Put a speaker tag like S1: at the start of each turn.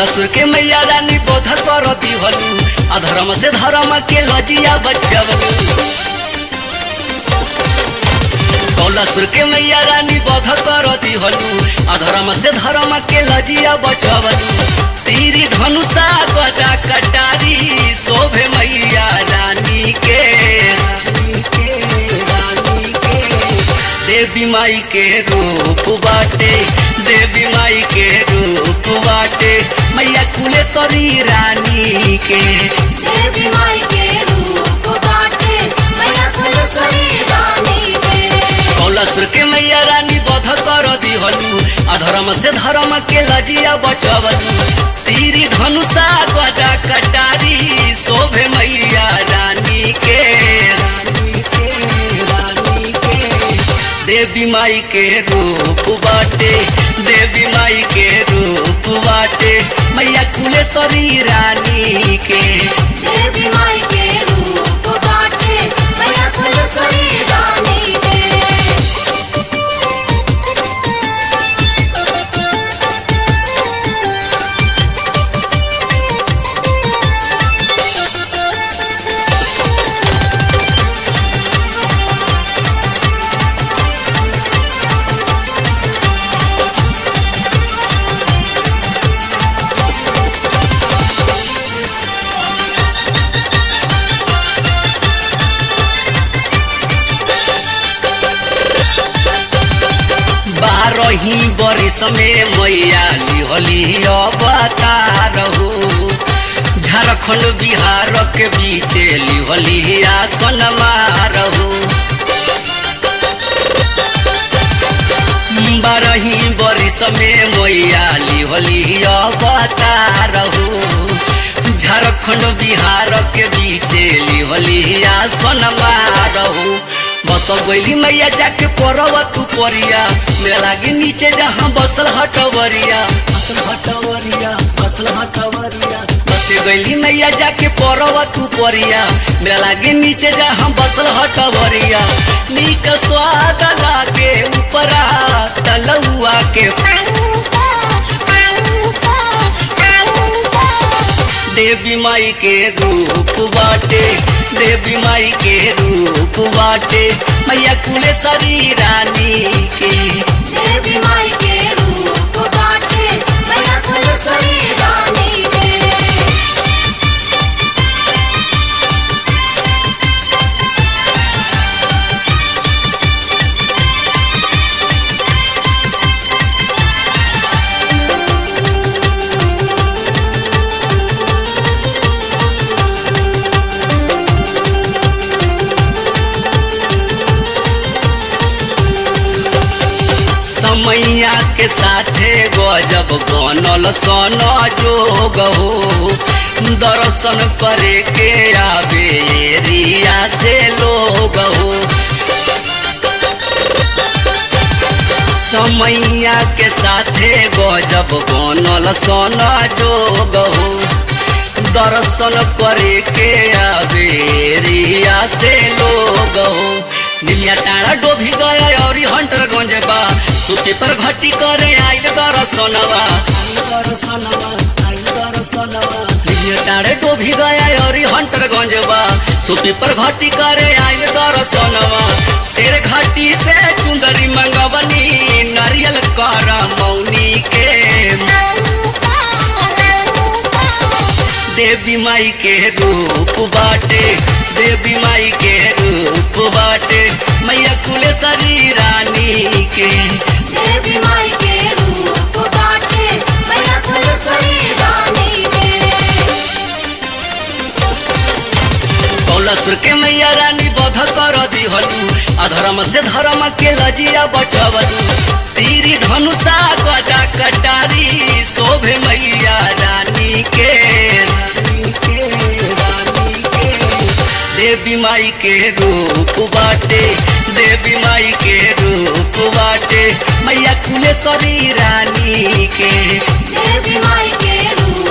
S1: कौलसुर के मैया रानी बोध कर दिहलू अधर्म से धर्म के लजिया बचवलू कौलसुर के मैया रानी बोध कर दिहलू अधर्म से धर्म के लजिया बचवलू तीरी धनुषा गदा कटारी शोभे मैया रानी के रानी के रानी के देवी माई के रूप बाटे देवी माई के रूप बाटे मैया कुलेश्वरी रानी के
S2: देवी माई के रूप बाटे मैया फुलसरी रानी के
S1: कौलसुर के मैया रानी बध कर दिहलू अधर्म से धर्म के लजिया बचवलू तीरी धनुषा गदा कटारी शोभे मैया रानी के रानी के रानी के देवी माई के रूप बाटे देवी माई के रूप बाटे मैया कुलेश्वरी रानी के
S2: देवी माई के रूप बाटे मैया फुलसरी रानी के
S1: बारही बरिस में मैया लिहली अवतार हो झारखंड बिहार के बीच लिहली आसन मारहू बारही बरिस में मैया लिहली अवतार हो झारखंड बिहार के बीच लिहली आसन मारहू बस गईली मैया जाके पड़ब तू परिया मेरा लागे नीचे जहाँ बसल हटवरिया बसल हटवरिया बसल हटवरिया बस गईली मैया जाके पड़ब तू परिया मेरा लागे नीचे जहाँ बसल हटवरिया नीक स्वाद लागे ऊपरा तलुआ के देवी माई के रूप बाटे देवी माई के रूप बाटे मैया कुलेश्वरी रानी के
S2: देवी माई के रूप बाटे मैया फुलसरी रानी के
S1: समैया के साथे गजब बनल सन जोग हो दर्शन करे के आवे एरिया से लोग हो समैया के साथे गजब बनल सन जोग हो दर्शन करे के आवे एरिया से लोग हो निमिया टाड़ा डोभी गया और हंटर गंज बा सुते पर घटी करे आइल दर्शनवा आइल दर्शनवा आइल दर्शनवा निमिया टाड़े डोभी गया और हंटर गंज बा सुते पर घटी करे आइल दर्शनवा शेर घाटी से चुंदरी मंगवनी नारियल कर मौनी के देवी माई के रूप बाटे देवी माई के रूप बाटे मैया कुलेश्वरी रानी के
S2: देवी माई के रूप बाटे मैया फुलसरी रानी के
S1: कौलसुर के मैया रानी बध कर दिहलू अधर्म से धर्म के लजिया बचवलू तीरी धनुषा गदा कटारी शोभे मैया रानी के रानी के रानी के देवी माई के रूप बाटे देवी माई के रूप बाटे मैया कुलेश्वरी रानी के
S2: देवी माई के रूप